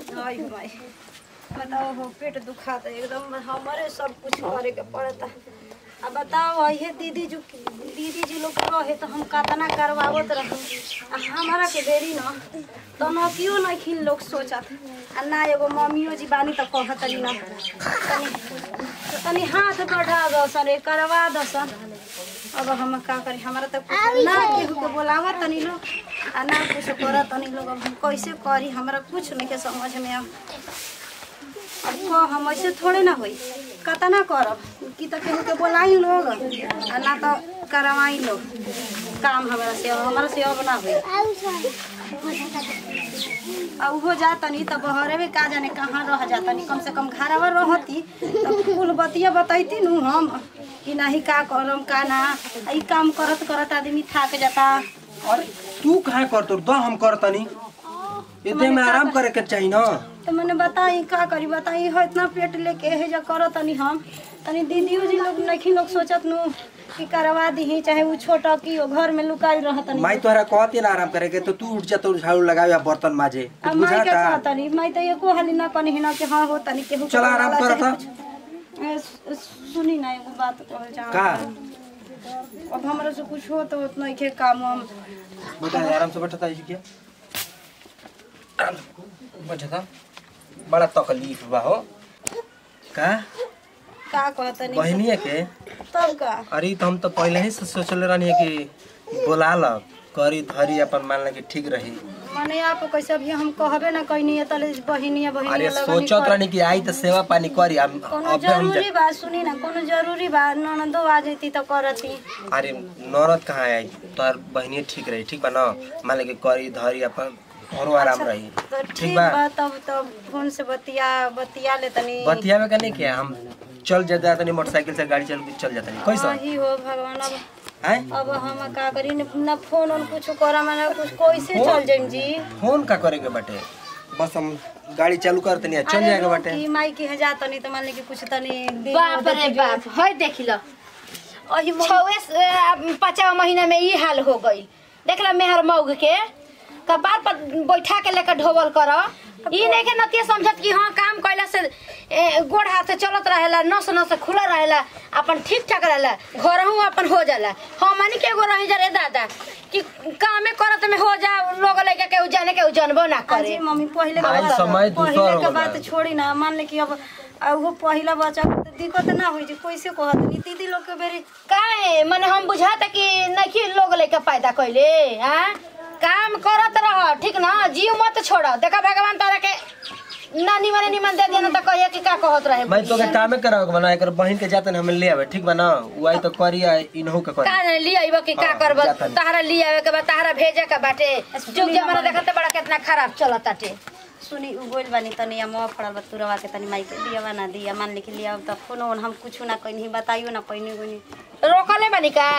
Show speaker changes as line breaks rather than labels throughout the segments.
आई भाई बताओ हो पेट दुखाता एकदम हमारे सब कुछ करे के पड़ता अब बताओ ये दीदी जो दीदी जी लोग रहे तो हम कतना करवावत रह हमारा के देरी न तो न क्यों न खिन लोग सोचत आ ना एगो मम्मियो जी बानी तो कहतली न तनी तनी हाथ बढ़ा दसन रे करवा दसन अब हम का करी हमारा तो कुछ ना केहू के बोलावा तनी लोग आ ना कुछ कर तनी लोग अब हम कैसे करी हमरा कुछ नहीं के समझ में अब अब को हम ऐसे थोड़े ना होई कतना करब कि तो केहू के बोलाई लोग आ ना तो करवाई लोग काम हमारा से अब हमारा से अब ना होई आ उहो जा तनी तो बहरे में का जाने कहाँ रह जा तनी कम से कम घरवा रहती तो कुल बतिया बतैती नु हम कि नहीं का करम का ना आ ई काम करत करत आदमी थाक जाता
अरे तू काहे करतो द हम करतनी ये दे में आराम करे के चाहिए ना
तो मैंने बताई का करी बताई हो इतना पेट लेके है जो करो तनी हम तनी दीदियो जी लोग नहीं लोग सोचत नु कि करवा दी चाहे वो छोटा की हो घर में लुकाई रह तनी
माई तोहरा कहती ना आराम करे के तो तू उठ जा तो झाड़ू लगावे या बर्तन माजे
अब
कुछ
माई के
बुझाता
कहा तनी माई तो एको हाली ना कनी ना कि हाँ हो तनी केहू
चल आराम
करवाला
कर
चाहे
त।
कुछ। ए, सु- सुनी ना एगो बात कहल जा
का
अब हमरा से कुछ हो तो उतना के काम हम
बेटा आराम से बैठता है क्या बैठता बड़ा तकलीफ बा हो का
का कहतनी
बहनिया के
तब का
अरे तो हम तो पहले ही से सोचले रहनी कि बोला ल करी धरी अपन मान लगे ठीक रही
माने आप कैसे अभी हम कहबे ना कहनी है तले बहिनिया
अरे
बहिनिया लगनी
सोचत
कर-
रहनी कि आई तो सेवा पानी करी हम
कोनो
अबे हम
जरूरी बा सुनी ना कोनो जरूरी बा ननदो आ जैती तो करती
अरे नौरत कहाँ आई तोहर बहनी ठीक रही ठीक बा ना मान लगे करी धरी अपन औरो आराम रही
तो
ठीक
ठीक
बा
बा तब तब फोन से बतिया बतिया ले तनी
बतिया में नहीं किया हम चल जाता तनी मोटरसाइकिल से गाड़ी चल के चल जाता नहीं कैसा
वही हो भगवान अब
हैं
अब हम का करी न न फोन और कुछ करा ना कुछ कैसे चल जाइम जी
फोन का करेंगे बाटे बस हम गाड़ी चालू कर तनी चल
अरे
जाएगा बाटे
की माई की जा तनी तो मान ली कि कुछ तनी दिन
बाप रे बाप है देख लो
अही मो-
छवे पाँचवा महीना में ई हाल हो गई देख लो मेहर मऊग के कपार पर बैठा के लेकर ढोवल कर ई नहीं के नतिया समझत कि हाँ काम कैला से ए, गोड़ हाथ से चलत रहेला नस नस खुला रहेला अपन ठीक ठाक रहेला घरहू अपन हो जाला हमनी के एगो रही जा रे दादा कि कामे करत में हो जा लोग लइका के जाने के जानबो ना करे
अजी मम्मी पहले के
आज
बात-
समय दूसर
पहले
हो
के बात
गया।
छोड़ी ना मान ले कि अब अब वो पहला बच्चा के तो दिक्कत ना होई जी कैसे कहत नी दीदी लोग के बेरी
काहे मने हम बुझाता कि नहीं लोग लेके पैदा कैले हाँ काम करत रह ठीक ना जीव मत छोड़ देखा भगवान तारा के ना निमन निमन दे देना तो कहिए कि का कहत रहे
मैं तो के कामे कराओ बना एकर बहन के जातन हम ले आवे ठीक बा ना उ आई तो करी आ इनहु के करी
का नहीं लिया आइबो कि का
हाँ,
करब
जाता नहीं।
तहरा लिया आवे के बाद तहरा भेजे के बाटे जुग जमाना देखते बड़ा कितना खराब चलत ताटे
सुनी उ बोल बानी तनी हम पड़ल बा तुरवा के तनी माई के दिया ना दिया मान ले कि लिया अब त फोन ओन हम कुछ ना कहीं बताइयो ना पहिनी गुनी
रोकले बनी का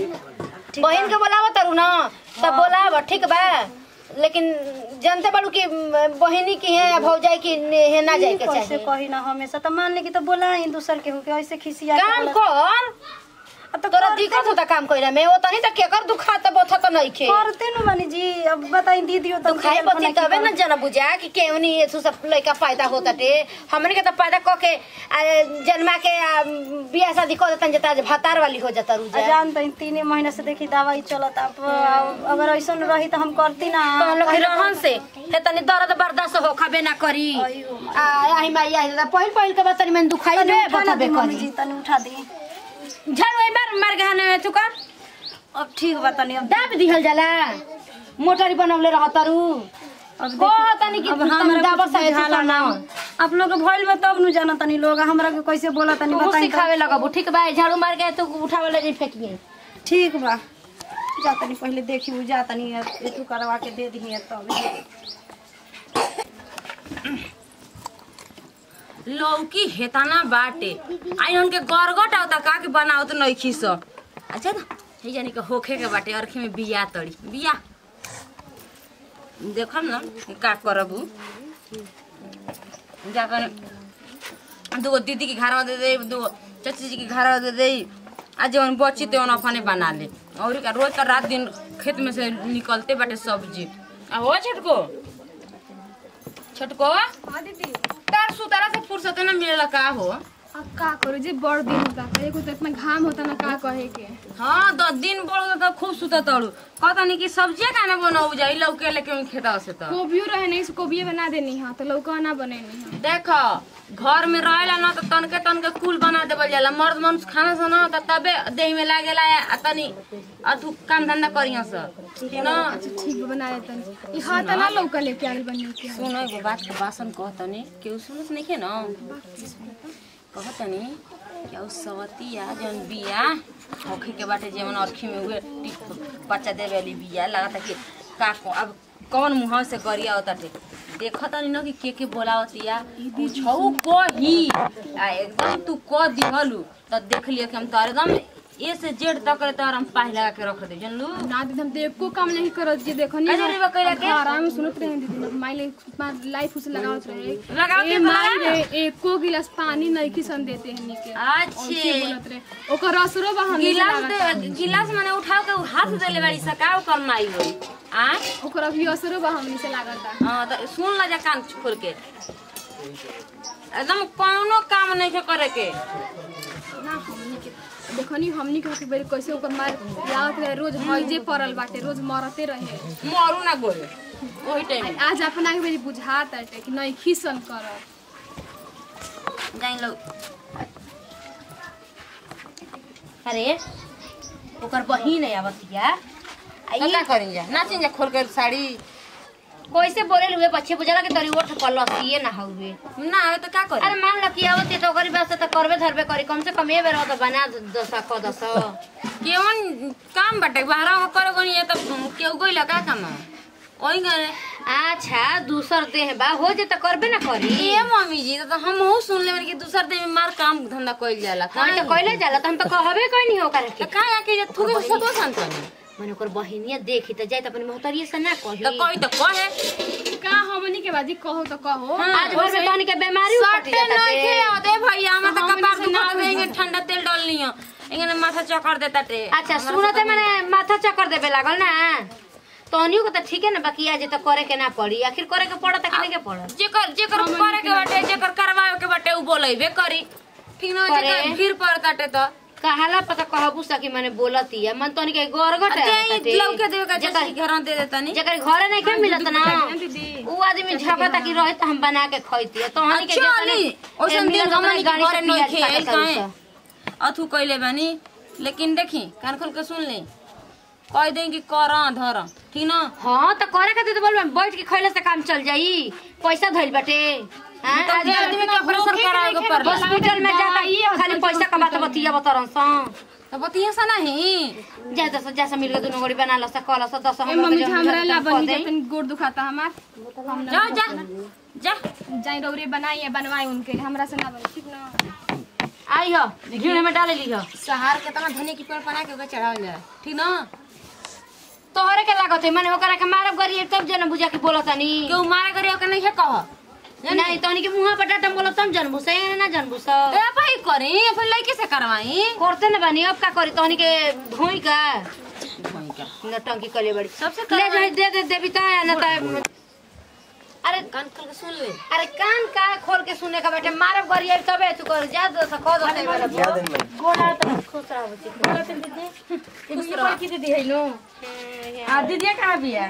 बहन के बोलाव तारू ना तब बोलाव ठीक बा लेकिन जानते बाड़ू कि बहनी की है भौजाई की है ना जाए के
कैसे
चाहिए
कही ना हमेशा त मान ले कि त बोलाई दूसर के के ऐसे खिसिया के
काम
बोला-
कर
अब त
तोरा
कर-
दिक्कत होता काम कइला में ओ तनी त केकर दुखा त बोथा त नहीं खे
करते न बानी जी अब बताई दीदियो त
दुखाई बती तबे न जना बुझा कि केवनी ये सब लइका पैदा होता टे हमने के त पैदा क के आ, जन्मा के आ, बियाह शादी कर देतन जता जे भातार वाली हो जाता रुजा
जान त तीन महीना से देखी दवाई चलत अब अगर ऐसा रही त हम करती ना
तो लोग रहन से हे तनी दर्द बर्दाश्त हो खाबे ना करी
अयो
आ आही माई आई त पहिल पहिल के बतनी में दुखाई
तनी
बे
उठा ना
बताबे
दी मम्मी
करी
जी तनी उठा दी
झाड़ू एक बार मार गहने तू कर
अब ठीक बा तनी अब
दाब दिहल जाला मोटरी बनवले रहतरू
अब
को तनी कि
अब हमरा
दाबर
कुछ
साहे
बुझाला ना आप लोग के भइल बा तब नु जाना तनी लोग हमरा के कैसे बोला तनी
तू
बताई
सिखावे लगबू ठीक बा झाड़ू मार के तू उठावे लगे फेंकिए
ठीक बा जा तनी पहले देखी उ जा तनी एतु करवा के दे दी तब
लौकी हेताना बाटे आई उनके गरगट आवता का के बनावत नइखी स अच्छा ना हे जानी के होखे के बाटे अरखे में बिया तड़ी बिया देखम ना कि का करबू जाकर दूगो दीदी के घर दे दे दूगो चाची जी के घर दे दे आ जवन बची ते अपने बना ले और का रोज का रात दिन खेत में से निकलते बाटे सब्जी आ हो छटको छोटको
हाँ दीदी
तार सुतारा से फुर्सत ना मिलेला का हो
अब का करो जे बड़ दिन होता है एगो तो इतना घाम होता ना का कहे के
हाँ दस दिन बढ़ तो खूब सुता तड़ू कहता नहीं कि सब्जिया काना बनाऊ जाई लौके लेके उन खेता से तो
कोबियो रहे नहीं से कोबिये बना देनी हाँ तो लौका ना बने नहीं
देखो घर में रहेला ना तो तनके तनके कुल बना देवल जाला मर्द मनुष्य खाना सा ना तो तबे देह में लागेला आ तनी अधु काम धंधा करिया सा ठीक ना
ठीक बा, बना देता ये हाँ तो ना लौका लेके आगे बनी के
सुनो एगो बात के बासन कहतनी केहू सुनत नहीं के ना कहतनी कि उ सवतिया जौन बिया होखे के बाटे जेमन अरखी में उहे टिप बच्चा देवे वाली बिया लागता कि का को अब कौन मुंह से गरिया होताटे देखतनी न कि के के बोलावतिया पूछौ कही आ एकदम तू क दिहलु त देख लियो कि हम तो एकदम ए से जेड तक रे तार हम पाही लगा के रख दे जानलू
ना दीदी हम तो एको काम नहीं करत जे देखो नहीं
का जरूरी बा कइला के?
आराम सुनत रहे दीदी माई ले लाइफ उसे लगावत रहे
लगाव के
ए माई
करा।
रे एको गिलास पानी नहीं किसन देते हैं नीके
अच्छे
ऐसे बोलत रहे ओकर असरो बा हम
गिलास दे गिलास माने उठाओ के उ हाथ देले बाड़ी सकाओ कमाई होई आ
ओकर अभी असरो बा हमनी से लागता
हां त सुन ला जा कान खोल के एकदम कौनो काम नहीं के करे के
ना हमनी के देखो नी हमनी के होके बेरी कैसे ओकर मार यावत रहे रोज हइजे पड़ल बाटे रोज मरते रहे
मरू ना गोले ओही टाइम
आज अपना के बेरी बुझात है कि नहीं खिसन कर
जाइन लो
अरे ओकर बहिन है आवतिया आ
तो
ई
का करिन जा नाचिन जा खोल के साड़ी
कैसे बोले हुए बच्चे बुझला के तरी ओठ पर लसिए ना हुए
ना आवे तो का करी
अरे मान लो कि आवती तो ओकरी बात से तो करबे धरबे करी कम से कम ये बेर तो बना दसा क दस
केवन काम बाटे बाहरा हो करे गनी ये तो केहू गइला का काम ओही करे
अच्छा दूसर देह बा हो जे तो करबे ना करी
ए मम्मी जी तो हम हो सुन ले कि दूसर दिन में मार काम धंधा कइल जाला
हाँ तो कहले जाला तो हम तो कहबे कोई नहीं ओकरा के
तो का आके जे थुके सतो संतनी
मैंने ओकर बहिनिया देखी तो जाए तो अपनी मोहतरिए से ना कही
तो कोई तो कहे
का हमनी के बाजी कहो तो कहो
आज भर में तहनी के बीमारी उपट
सटे
जाता
नहीं के आदे भैया हम तो
हमनी
कपार
से ना
दुखत देंगे ठंडा तेल डाल लियो इंगने माथा चक्कर देता टे
अच्छा सुनो तो मैंने माथा चक्कर देवे लागल ना तहनियो को तो ठीक है ना बाकी आज तो करे के ना पड़ी आखिर करे के पड़त कि नहीं के पड़त
जेकर जेकर करे के बाटे जेकर करवावे के बाटे उ बोलैबे करी ठीक ना
करे।
जेकर फिर पड़ताटे तो
कहाला पता कहबू सकी मैंने बोलती है मन तहनी के गोरगट
ते लौके देवे का
जेकर
जैसे घर दे देता नहीं
जेकर घरे नहीं के मिलत ना
दीदी
उ आदमी झगड़ा की रहे तो हम बना के खइती तहनी के
अच्छा
जेतने-
ली
ए,
ओसन दिन
मिलत
हमनी
नहीं,
के
गाड़ी
घरे
से
नहीं
पियाज
खेल
काटत
काहे
हउस।
अथु कइले बानी लेकिन देखी कान खोल के सुन ले कह दें कि कर धर ठीक ना
हाँ तो करे खातिर तो बोलबे बैठ के खइले से काम चल जाई पैसा धइल बाटे हाँ,
तो
आज
जे आदमी के ऑपरेशन करावे के पड़ला
हॉस्पिटल में जाता खाली पैसा कमाता बतिया बतरन सा
तो बतिया सा नहीं
जा दस जैसा मिल के दुनो गोड़ी बना लसा कल सा दस
ए
हम
मम्मी जी हमरा ला बनी के तनी गोड़ दुखाता हमार हम
जा जा जा
जाई रौरे बनाई है बनवाई उनके लिए हमरा से ना बनी ठीक ना
आई हो घीड़ में डाले ली हो
सहार के तना धनी की पेड़ बना के ओके चढ़ावल जाए ठीक ना
तोहरे के लागत है माने ओकरा के मारब गरी तब जन बुझा के बोलतानी
केहू मारे करे ओके नहीं है कह
नहीं तहनी के मुंह पर डाटा बोलत तम जनबू से ना जनबू सा
ए भाई करी फिर लड़के से करवाई
करते न बानी अब का करी तहनी के धोई का नटंकी कले बड़ी
सबसे
ले जाए दे दे देवी ता ना ता अरे
कान खोल के सुन ले
अरे कान का खोल के सुने का बैठे मारब गरी आई तबे तू कर जा दो सा खो दो से वाला
याद है मैं
गोड़ा तो खुश रहो बच्ची गोड़ा तो दीदी
खुश रह
की दीदी है नो
आ दीदी कहां बिया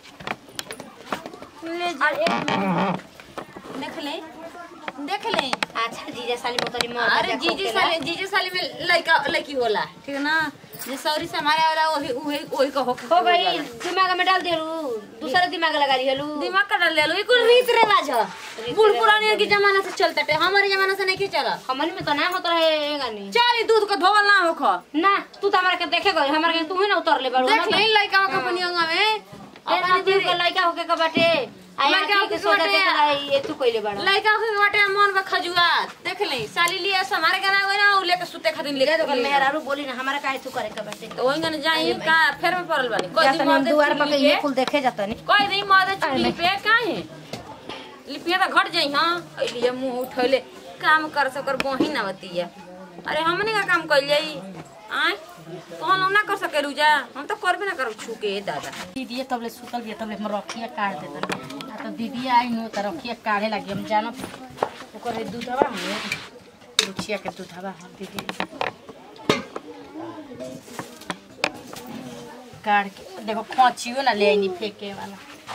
ले जा देख ले देख ले
अच्छा जीजा साली मोतरी मार
अरे जीजी साली जीजी साली में लड़का लड़की होला ठीक है ना जे सौरी से हमारे वाला वही वही वही को हो
हो गई दिमाग में डाल दे दूसरा दिमाग लगा रही हेलू
दिमाग का डाल ले लो ये कुल रीत रिवाज है बूढ़ पुराने के जमाना से चलता है हमारे जमाना से नहीं क्यों चला
हमन में तो ना होता रहे गानी
चल दूध को धोवल ना हो खा
ना तू तो हमारा के देखे गई हमारा के तू ही ना उतर ले बड़ू
देख ले लड़का का अपनी अंगा में
अपनी दिल के लड़का होके का बाटे आया
लड़का
के
होके
सोचा
बाटे।
देख रही ये तू कइले बड़ा
लड़का के बाटे मन में खजुआ देख ले साली लिए से हमारे गाना होई ना उ लेके सुते खातिर लेके
तो कल मेहरारू बोली ना हमारा काहे तू करे का बाटे
तो वही गाने जाई का फेर में पड़ल बानी कोई
या
दिन
तो हम
मदद
दुआर पर
चुगली
ये
पे
फूल देखे जाता नहीं
कोई दिन मदद चुगली पे काहे लिपिया तो घट जाई हां लिए मुंह उठैले काम कर सकर बहिन आवतिया अरे हमने का काम कइल जाई आय तो हम ना कर सके रुजा हम तो करबे ना करब छुके दादा
दीदी तबले सुतल बिया तबले हम रखिया काट देतन आ
तो दीदी आई नु तो रखिए काढ़े लगी हम जानो ओकर दूधवा हमें रुचिया के दूधवा हम दीदी काढ़ के देखो खोचियो ना ले आईनी फेंके वाला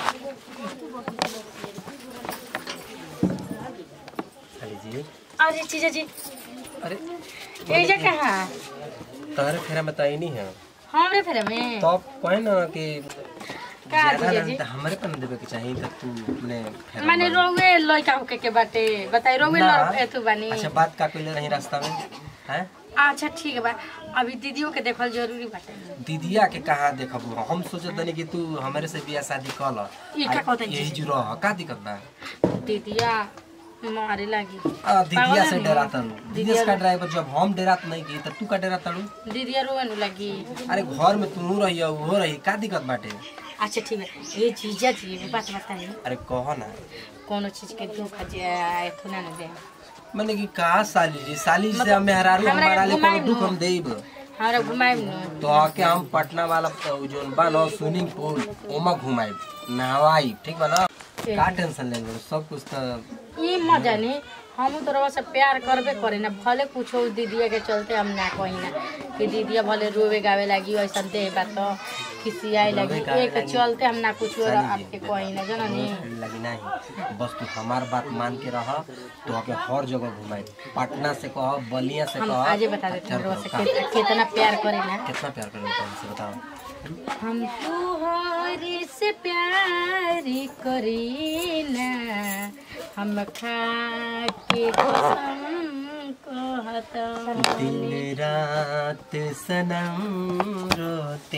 साली जी
अरे चीजा जी
अरे
ये जा कहाँ
तोहरे फेरा में तो आई नहीं है
हमरे फेरे में
तो कहे ना कि
का
ज्यादा
दीजिए
ना
जी?
तो हमरे पर ना देवे के चाहिए तो तू अपने फेरा
माने
में-
रोवे लइका होके के बाटे बताई रोवे
ना।
लड़ एथु बानी
अच्छा बात का कोई रही रास्ता में हैं
अच्छा ठीक बा अभी दीदियों के देखल जरूरी बाटे
दीदिया के कहा देखब हम सोचत तनी कि तू हमरे से बियाह शादी कर ल
ई का कहतनी
यही
जी?
जो रह का दिक्कत बा
दीदिया मारे लागी
आ, दीदिया
पागल
से
है
डरा
नु।
तलू दीदिया
दीदिया
का ड्राइवर जब हम डरात नहीं की तो तू का डरा तलू
दीदिया रोवे नु लगी
अरे घर में तू रही वो रही का दिक्कत बाटे
अच्छा ठीक है ये जीजा जी एगो बात बताई
अरे कह ना
कोनो चीज के दुख जे एथु ना न दे
मैंने कि का साली जी साली से
मतलब
हम मेहरारू
हमरा
हमारा ले
घुमाई
कोनो दुख
नु।
हम देब
हमरा घुमाई नु
तो आके हम पटना वाला प- जोन बा न स्विमिंग पूल ओमा घुमाई नहवाई ठीक बा ना का टेंशन लेंगे सब कुछ तो
ई मजा नहीं हम तो रवा से प्यार करबे करे ना भले कुछो दीदिया के चलते हम ना कही ना कि दीदिया भले रोवे गावे लगी ऐसा दे बात तो खिसियाए लगी
रोवे गावे
एक
लागी।
चलते हम ना कुछ
साली जी,
आपके कही ना जाना नहीं
लगी नहीं बस तू हमार बात मान के रह तो आके हर जगह घुमाई पटना से कह बलिया से
हम
कह
आजे बता देते हैं
अच्छा
रवा से
का-
कितना कितना प्यार करे ना
कितना प्यार कर से बताओ
हम तुहरी से प्यार करीना हम खा के कसम कहता
दिन रात सनम रोते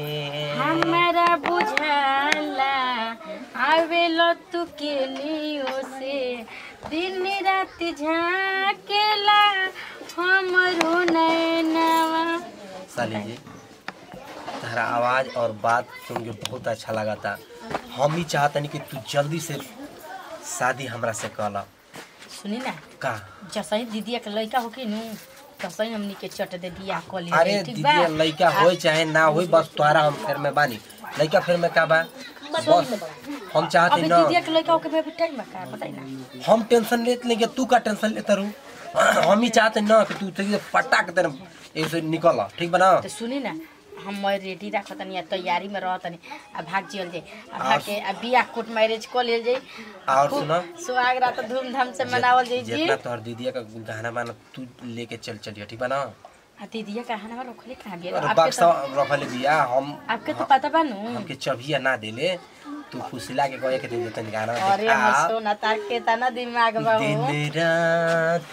हमरा बुझाला आवेलो तू के लियो से दिन रात झाकेला हमरो नैनवा
साली जी तुम्हारा आवाज और बात सुन के बहुत अच्छा लगा था हम ही चाहतनी कि तू जल्दी से शादी हमरा से कला
सुनी ना
का
जसही दीदिया के लड़का होके नु तसही हमनी के चट दे बियाह क ले
अरे दीदी लड़का होए चाहे ना होए बस तोहरा हम फेर में बानी लड़का फेर में का बा बस हम चाहते
अबे
ना
दीदिया के लड़का होके भाई टाइम का बताई ना
हम टेंशन लेते लेंगे तू का टेंशन लेता रू हम ही चाहते ना कि तू तेरी पटाक तेरे ऐसे निकल ठीक बना
तो सुनी ना हम मैं रेडी रखतनी आ तैयारी में रहतनी आ भाग जियल जाई आ भाग के आ बियाह कोर्ट मैरिज क लेल जाई
और
खूब
सुनो
सुहाग रात धूमधाम से मनावल जाई जी
जितना तोहर दीदिया का गहना बाना तू लेके चल चलिए ठीक बा ना
आ दीदिया का हनवा रखले कहां बिया
अरे
आपके
बक्सा
तो
रखले बिया हम
आपके तो पता बा नु
हमके चबिया ना देले तू फुसला के कहे के दे देतन गाना
अरे
देखा
हम सोना तार के तना दिमाग बा हो
दिन रात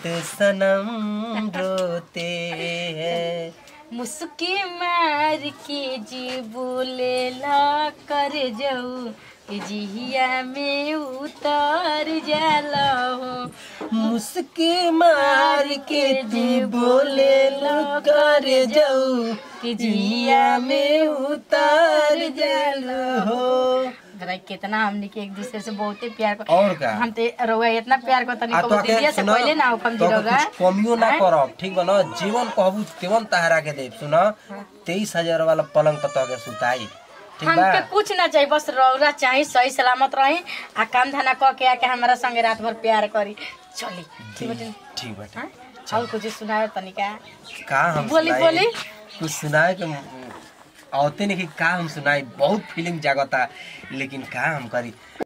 सनम रोते हैं
मुस्की मार के जी बोले ला कर जाऊ कि जिहिया में उतर जाला हो
मुस्की मार के तू बोले लो कर जाऊ
कि
जिया में उतार जालो हो
जरा कितना हमने के एक दूसरे से बहुते प्यार कर
और का
हम ते रउआ इतना प्यार को तनी
आ
को
तो
दीदिया से पहले ना हुकम
तो
दिलोगा
कुछ कमियो ना करब ठीक बा ना जीवन कहबू तेवन तहरा के देब सुन तेईस हजार वाला पलंग पर तो के सुताई ठीक बा
हमके कुछ ना चाहिए बस रौरा चाहिए सही सलामत रही आ काम धंधा क के आके हमारा संगे रात भर प्यार करी चली ठीक बाटे
ठीक बाटे
हाँ? और कुछ सुनाओ तनिका
का हम
बोली,
सुनाई?
बोली।
कुछ सुनाए के आवते नहीं कि का हम सुनाई बहुत फीलिंग जागता लेकिन का हम करी